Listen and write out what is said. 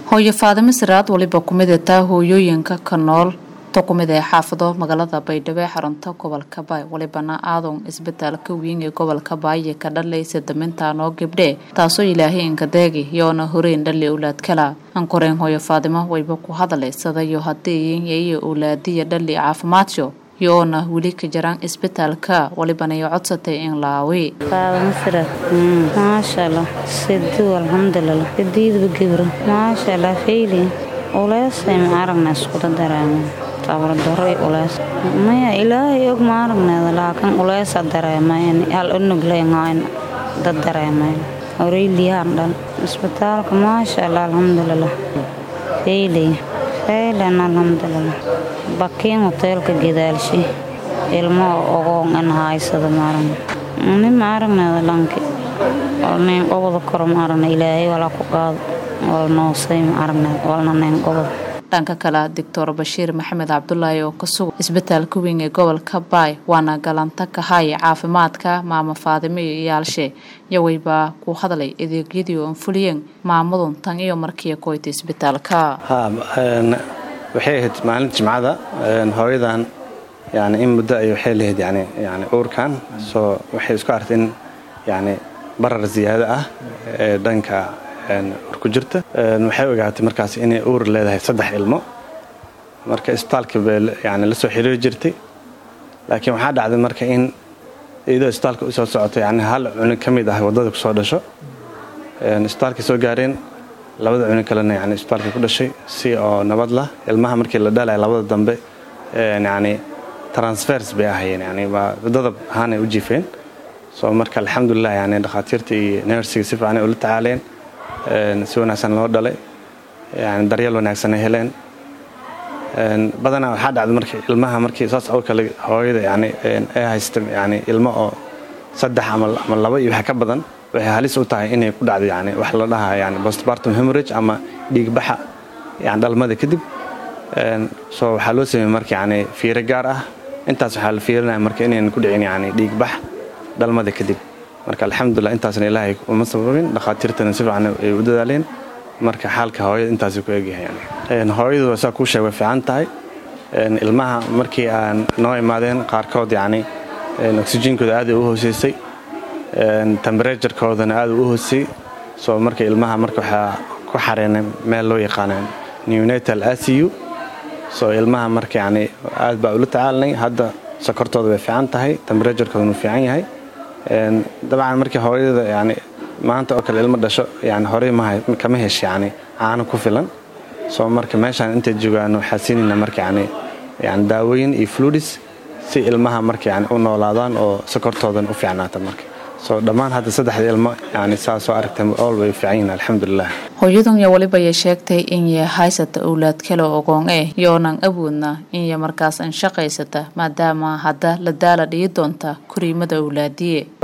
hooyo faadimo siraad waliba kumid taa hooyooyinka ka nool kumid ee xaafado magaalada baydhabo ee xarunta gobolka baay walibana aadan isbitaalka weyn ee gobolka baaye ka dhalaysa damintaanoo gabdhe taasoo ilaahay inkadeegi yoona horeyn dhali owlaad kala ankoreen hooyo faadimo wayba ku hadalaysadayo hadeeyiyo owlaadiya dhali caafimaadyo yoona weli ka jiraan isbitaalka walibanayo codsatay in laawi faadamo maashaalla sidu alxamdulilah sidiidba gebro maashaalla fayli uleesay ma aragna iskuda dareemo tabardaro ulees maya ilaahay og ma aragneeda laakiin uleesa dareemayn hal unugleyngayn dad dareemayn horeyliyahan dhan isbitaalka maasha allah alxamdulilah fayley faylen alxamdulilah bakiin hoteelka gadaalshi ilmo ogoon in haysada maaragna ni ma aragneeda dhanki nin qobada koro ma aragna ilaahay walaa ku qaado wal noosay ma aragneed walna nin qobada dhanka kale doctor bashiir maxamed cabdulaahi oo ka sugan isbitaalka weyn ee gobolka baay waana galanta kahay caafimaadka maamo faadimo iyo iyaalshe yawaybaa ku hadlay adeegyadii oon fuliyeen maamadun tan iyo markii koyta isbitaalka waxay ahayd maalinta jimcada hooyadan yani in muddo ay waxay lahayd yani yani uurkan soo waxay isku artay in yani barar ziyaado ah ee dhanka ku jirta waxay ogaatay markaas inay uur leedahay saddex ilmo marka isbitaalka bay yani la soo xiriiri jirtay laakiin waxaa dhacday marka in iyadoo isbitaalka usoo socotay yani hal cunug ka mid ah waddada kusoo dhasho isbitaalkay soo gaareen labada cunug kalena yani isbitaalka ku dhashay si oo nabad lah ilmaha markii la dhalaya labada dambe yani transfers bay ahayeen yani waa dadab ahaanay u jiifeen soo marka alxamdulilah yani dhakhaatiirta iyo nersiga si fiicanay ula tacaaleen si wanaagsan loo dhalay yani daryeel wanaagsan ay heleen badanaa waxaa dhacda marka ilmaha markii saas oo kale hooyada yani ay haysta yani ilmo oo saddex ama laba iyo waxa ka badan waxay halis u tahay inay ku dhacdo yani wax la dhahaa yani postpartum hemorrhage ama dhiigbaxa yani dhalmada kadib soo waxaa loo sameeyey marka yani fiiro gaar ah intaas waxaa la fiirinaya marka inaynan ku dhicin yani dhiigbax dhalmada kadib marka alxamdulilah intaasna ilaahay uma sababin dhakhaatiirtana si fiican ay u dadaaleen marka xaalka hooyada intaasuu ku egyahay hooyadu saa kuu sheeg way fiican tahay ilmaha markii aan noo imaadeen qaarkood yacni oksijiinkooda aad u hooseysay temberaturekoodana aad u hoosey soo marka ilmaha marka waxaa ku xareenay meel loo yaqaana neonatal acu soo ilmaha marka yacni aad baa ula tacaalanay hadda sokortooda way fiican tahay temberaturekoodana uu fiican yahay dabcan markii hooyada yani maanta oo kale ilmo dhasho yani horey kama hesh yani caano ku filan soo marka meeshaan intay joogaan waxaa siinayna marka yani yani daawooyin iyo fludis si ilmaha marka yani u noolaadaan oo sokortoodan u fiicnaata marka soo dhammaan hadda saddexda ilmo yani saa soo aragtay all way fiican yihin alxamdulilah hooyadan yo walibayay sheegtay inya haysata owlaad kale ogoon eh yoonan awoodna inya markaas an shaqaysata maadaama hadda la daala dhigi doonta koriimada owlaadiye